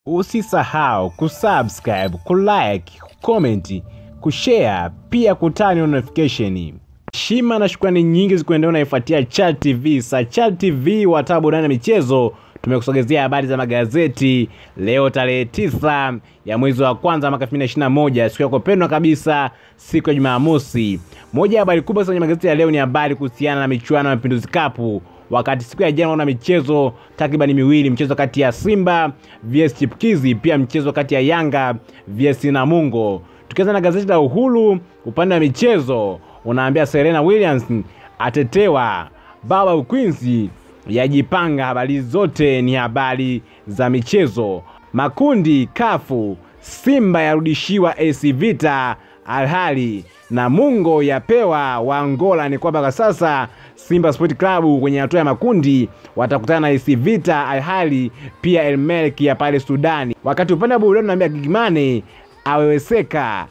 Usisahau kusubscribe, kulike, kucomment, kushare pia kutani notification. Heshima na shukrani nyingi zikuendea unaifuatia Chat TV. Sa Chat TV wataa burudani na michezo tumekusogezea habari za magazeti leo tarehe tisa ya mwezi wa kwanza mwaka 2021 siku yako pendwa kabisa, siku ya Jumamosi. Moja ya habari kubwa kwenye magazeti ya leo ni habari kuhusiana na michuano ya Mapinduzi Cup wakati siku ya jana una michezo takribani miwili, mchezo kati ya Simba vs Chipkizi, pia mchezo kati ya Yanga vs Namungo. Tukianza na gazeti la Uhuru upande wa michezo, unaambia Serena Williams atetewa, baba Ukwinzi yajipanga. Habari zote ni habari za michezo. Makundi kafu, Simba yarudishiwa AC Vita Alhali Namungo yapewa wa Angola. Ni kwamba kwa sasa Simba Sport Club kwenye hatua ya makundi watakutana na AS Vita Alhali pia El Merreikh ya pale Sudani. Wakati upande wa burudani naambia Gigimane aweweseka,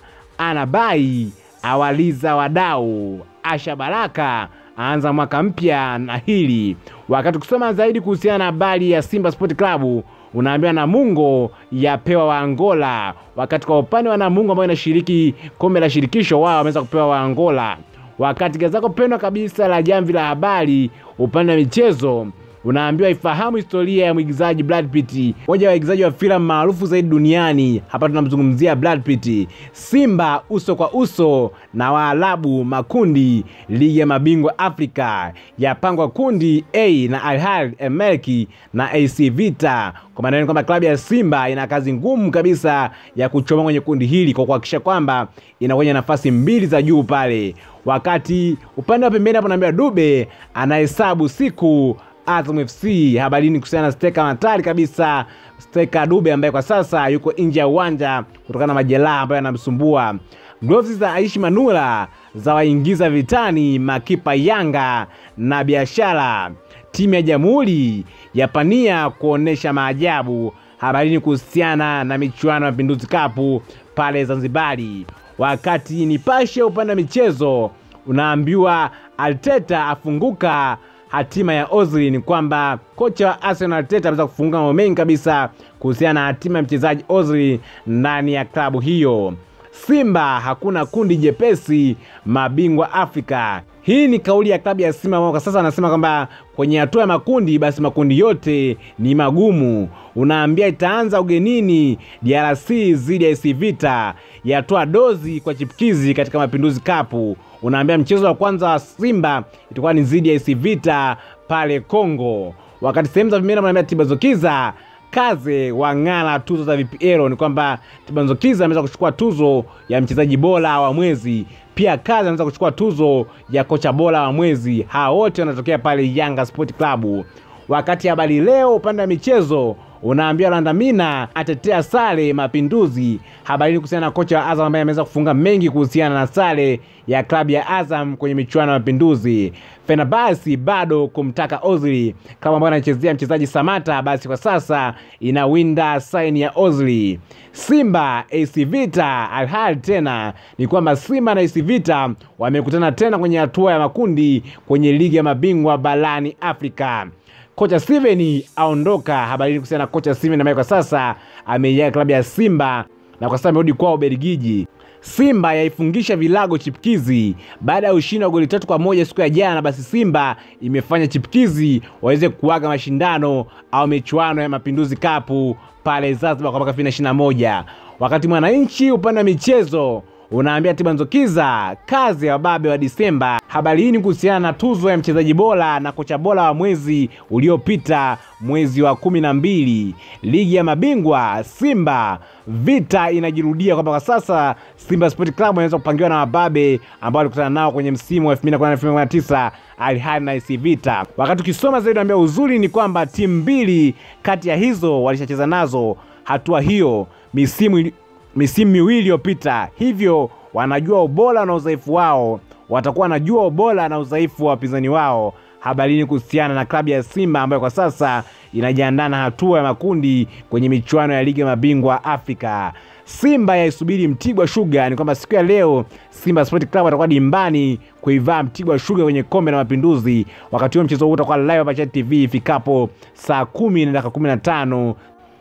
anabai awaliza wadau, Asha Baraka aanza mwaka mpya na hili. Wakati ukisoma zaidi kuhusiana na habari ya Simba Sport Club unaambiwa Namungo yapewa wa Angola, wakati kwa upande wa Namungo ambao inashiriki kombe la shirikisho wao wameweza kupewa wa Angola. Wakati gazeti lako pendwa kabisa la Jamvi la Habari upande wa michezo unaambiwa ifahamu historia ya mwigizaji Brad Pitt, mmoja wa waigizaji wa filamu maarufu zaidi duniani. Hapa tunamzungumzia Brad Pitt. Simba uso kwa uso na Waarabu makundi ligi ya mabingwa Afrika yapangwa kundi A na Al Ahly, El Merreikh na AC Vita. Kwa maana kwamba klabu ya Simba ina kazi ngumu kabisa ya kuchoma kwenye kundi hili kwa kuhakikisha kwamba inakuwa nafasi mbili za juu pale, wakati upande wa pembeni hapo naambia Dube anahesabu siku Azam FC. Habarini kuhusiana na steka hatari kabisa, steka Dube ambaye kwa sasa yuko nje ya uwanja kutokana na majeraha ambayo yanamsumbua. Gloves za Aishi Manula za waingiza vitani makipa Yanga na Biashara. Timu ya Jamhuri yapania kuonesha maajabu. Habarini kuhusiana na michuano ya Mapinduzi Cup pale Zanzibari. Wakati Nipashe upande wa michezo unaambiwa Arteta afunguka hatima ya Ozil. Ni kwamba kocha wa Arsenal Arteta ameweza kufunga mambo mengi kabisa kuhusiana na hatima ya mchezaji Ozil ndani ya klabu hiyo. Simba hakuna kundi jepesi, mabingwa Afrika. Hii ni kauli ya klabu ya Simba ambao kwa sasa anasema kwamba kwenye hatua ya makundi, basi makundi yote ni magumu. Unaambia itaanza ugenini DRC dhidi ya AS Vita, yatoa dozi kwa chipkizi katika Mapinduzi Cup. Unaambia mchezo wa kwanza wa Simba itakuwa ni dhidi ya AS Vita pale Kongo, wakati sehemu za vimera mnaambia Tibazokiza Kaze wang'ala tuzo za VPL. Ni kwamba Tibanzokiza ameweza kuchukua tuzo ya mchezaji bora wa mwezi, pia Kaze anaweza kuchukua tuzo ya kocha bora wa mwezi. Hawa wote wanatokea pale Yanga Sport Club. Wakati habari leo upande wa michezo unaambia Landamina atetea sare Mapinduzi. Habari kuhusiana na kocha wa Azam ambaye ameweza kufunga mengi kuhusiana na sare ya klabu ya Azam kwenye michuano ya Mapinduzi. Fenerbahce bado kumtaka Ozil kama ambayo anachezea mchezaji Samata, basi kwa sasa inawinda saini ya Ozil. Simba AC Vita Al Ahly tena ni kwamba Simba na AC Vita wamekutana tena kwenye hatua ya makundi kwenye ligi ya mabingwa barani Afrika. Kocha Steven aondoka. Habari kuhusiana na kocha Steven ambaye kwa sasa ameiaga klabu ya Simba na kwa sasa amerudi kwao Ubelgiji. Simba yaifungisha vilago Chipkizi baada ya ushindi wa goli tatu kwa moja siku ya jana. Basi Simba imefanya Chipkizi waweze kuaga mashindano au michuano ya Mapinduzi Cup pale Zanzibar kwa mwaka 2021. Wakati Mwananchi upande wa michezo unaambia Tibanzokiza kazi ya wababe wa Disemba. Habari hii ni kuhusiana na tuzo ya mchezaji bora na kocha bora wa mwezi uliopita, mwezi wa kumi na mbili. Ligi ya mabingwa Simba vita inajirudia kwamba kwa sasa Simba Sport Club inaweza kupangiwa na wababe ambao walikutana nao kwenye msimu wa 2019 Al Ahly na AS Vita. Wakati ukisoma zaidi, naambia uzuri ni kwamba timu mbili kati ya hizo walishacheza nazo hatua hiyo misimu misimu miwili iliyopita, hivyo wanajua ubora na udhaifu wao, watakuwa wanajua ubora na udhaifu wa wapinzani wao. Habarini kuhusiana na klabu ya Simba ambayo kwa sasa inajiandaa na hatua ya makundi kwenye michuano ya ligi ya mabingwa Afrika. Simba yaisubiri Mtibwa Sugar. Ni kwamba siku ya leo Simba Sport Club atakuwa dimbani kuivaa Mtibwa Sugar kwenye kombe la Mapinduzi. Wakati huo mchezo huu utakuwa live hapa Chat TV ifikapo saa kumi na dakika kumi na tano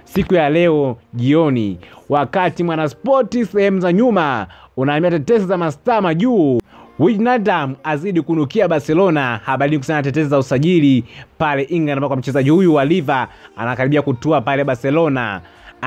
siku ya leo jioni, wakati Mwanaspoti sehemu za nyuma unaambia tetesi za mastaa majuu Wijnaldum azidi kunukia Barcelona. Habari kuhusiana na tetesi za usajili pale England, ambako mchezaji huyu wa Liva anakaribia kutua pale Barcelona.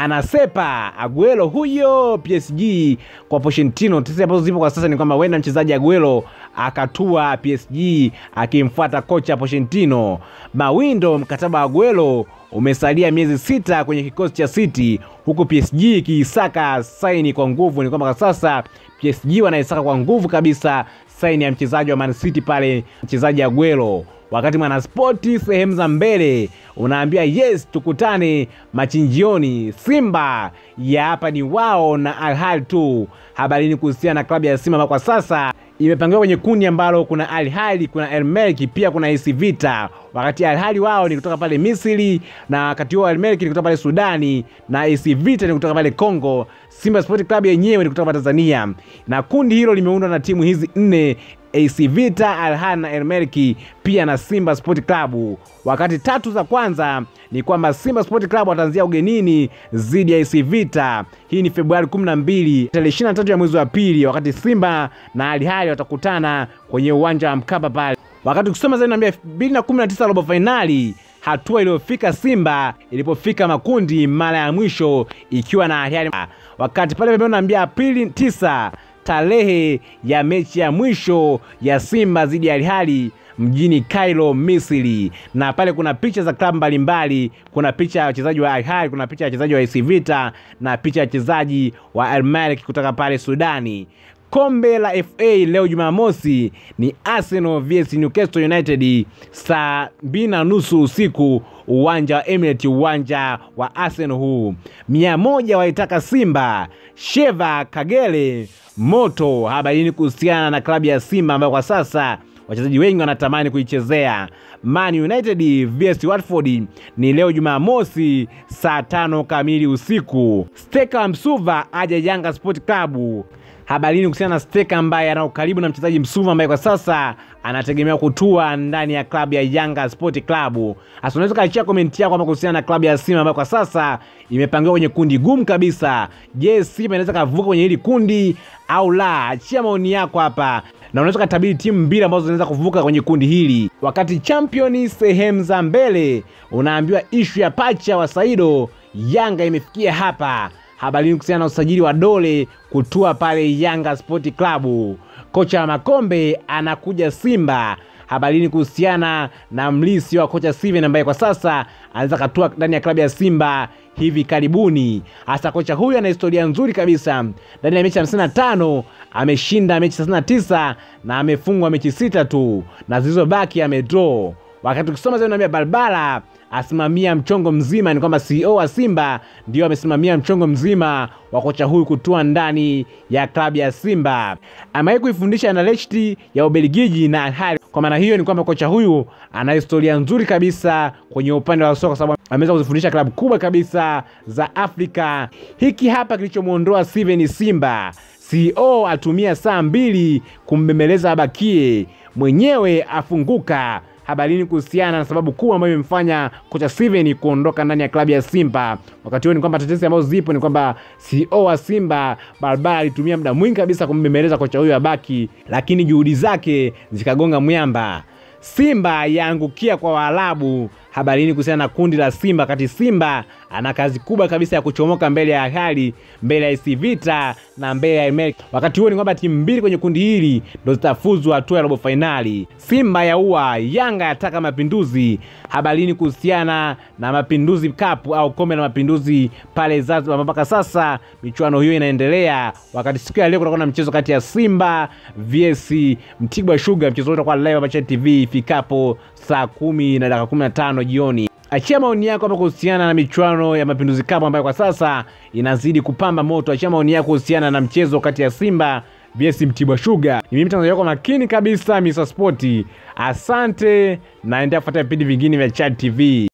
Anasepa Aguero huyo PSG kwa Pochettino. Tetesi ambazo zipo kwa sasa ni kwamba huenda mchezaji Aguero akatua PSG akimfuata kocha Pochettino. Mawindo, mkataba wa Aguero umesalia miezi sita kwenye kikosi cha City, huku PSG ikiisaka saini kwa nguvu. Ni kwamba kwa sasa PSG wanaisaka kwa nguvu kabisa saini ya mchezaji wa Man City pale, mchezaji Aguero wakati Mwanaspoti sehemu za mbele unaambia yes, tukutane machinjioni. Simba ya hapa ni wao na Al Ahly tu. Habarini kuhusiana na klabu ya Simba ambayo kwa sasa imepangiwa kwenye kundi ambalo kuna Al Ahly, kuna El Merreikh, pia kuna AS Vita. Wakati Al Ahly wao ni kutoka pale Misri, na wakati huo Al Merreikh ni kutoka pale Sudani na AS Vita ni kutoka pale Congo. Simba Sport Club yenyewe ni kutoka pale Tanzania, na kundi hilo limeundwa na timu hizi nne AC Vita, Al Ahly na El Merreikh pia na Simba Sport Club. Wakati tatu za kwanza ni kwamba Simba Sport Club wataanzia ugenini dhidi ya AC Vita. Hii ni Februari 12 tarehe 23 ya mwezi wa pili, wakati Simba na Al Ahly watakutana kwenye uwanja wa Mkapa pale. Wakati ukisoma zaidi naambia 2019 robo fainali hatua iliyofika Simba ilipofika makundi mara ya mwisho ikiwa na Al Ahly. Wakati pale pembeni naambia Aprili 9 tarehe ya mechi ya mwisho ya Simba dhidi ya Al Ahly mjini Cairo, Misri, na pale kuna picha za klabu mbalimbali. Kuna picha ya wachezaji wa Al Ahly, kuna picha ya wachezaji wa AS Vita na picha ya wachezaji wa Al Merreikh kutoka pale Sudani. Kombe la FA leo Jumamosi ni Arsenal vs Newcastle United saa mbili na nusu usiku, uwanja wa Emirates, uwanja wa Arsenal huu. mia moja waitaka Simba, Sheva Kagere moto. Habarini kuhusiana na klabu ya Simba ambayo kwa sasa wachezaji wengi wanatamani kuichezea. Man United vs Watford ni leo Jumamosi saa tano kamili usiku. Steka Msuva aja Yanga Sport Club. Habarini kuhusiana na Steka ambaye ana ukaribu na mchezaji Msuva ambaye kwa sasa anategemewa kutua ndani ya klabu ya Yanga Sport Club. Hasa unaweza kaachia komenti yako hapa kuhusiana na klabu ya Simba ambayo kwa sasa imepangiwa kwenye kundi gumu kabisa. Je, Simba inaweza kavuka kwenye hili kundi au la? Achia maoni yako hapa na unaweza katabiri timu mbili ambazo zinaweza kuvuka kwenye kundi hili. Wakati champion sehemu za mbele unaambiwa ishu ya pacha wa Saido, Yanga imefikia hapa. Habarini kuhusiana na usajili wa Dole kutua pale Yanga Sport Club. Kocha wa Makombe anakuja Simba. Habarini kuhusiana na mlisi wa kocha Steven ambaye kwa sasa anaweza katua ndani ya klabu ya Simba hivi karibuni. Hasa kocha huyu ana historia nzuri kabisa. Ndani ya mechi 55 ameshinda mechi 39 na amefungwa mechi sita tu na zilizobaki amedraw. Wakati ukisoma zaidi naambia Balbala asimamia mchongo mzima, ni kwamba CEO wa Simba ndio amesimamia mchongo mzima wa kocha huyu kutua ndani ya klabu ya Simba. Amewahi kuifundisha na Lechti ya Ubelgiji na Al Ahly. Kwa maana hiyo ni kwamba kocha huyu ana historia nzuri kabisa kwenye upande wa soka, sababu ameweza kuzifundisha klabu kubwa kabisa za Afrika. Hiki hapa kilichomwondoa Steven Simba. CEO atumia saa mbili kumbembeleza abakie, mwenyewe afunguka habarini kuhusiana na sababu kuu ambayo imemfanya kocha Steven kuondoka ndani ya klabu ya Simba. Wakati huo ni kwamba tetesi ambazo zipo ni kwamba CEO wa Simba Barabara alitumia muda mwingi kabisa kumbembeleza kocha huyo abaki, lakini juhudi zake zikagonga mwamba. Simba yaangukia kwa Waarabu. Habarini kuhusiana na kundi la Simba, kati Simba ana kazi kubwa kabisa ya kuchomoka mbele ya Al Ahly, mbele ya AS Vita na mbele ya Al Merreikh. Wakati huo ni kwamba timu mbili kwenye kundi hili ndo zitafuzu hatua ya robo fainali. Simba ya ua Yanga yataka mapinduzi. Habarini kuhusiana na Mapinduzi Cup au kombe la mapinduzi pale Zanzibar, mpaka sasa michuano hiyo inaendelea, wakati siku ya leo kutakuwa na mchezo kati ya Simba vs Mtibwa Sugar. Mchezo huo utakuwa live hapa Channel TV ifikapo saa kumi na dakika kumi na tano jioni. Achia maoni yako hapa kuhusiana na michuano ya Mapinduzi Cup ambayo kwa sasa inazidi kupamba moto. Achia maoni yako kuhusiana na mchezo kati ya Simba vs Mtibwa Sugar. Ni mimi mtangazaji wako makini kabisa Mr Sport. Asante, naendelea kufuata vipindi vingine vya Chad TV.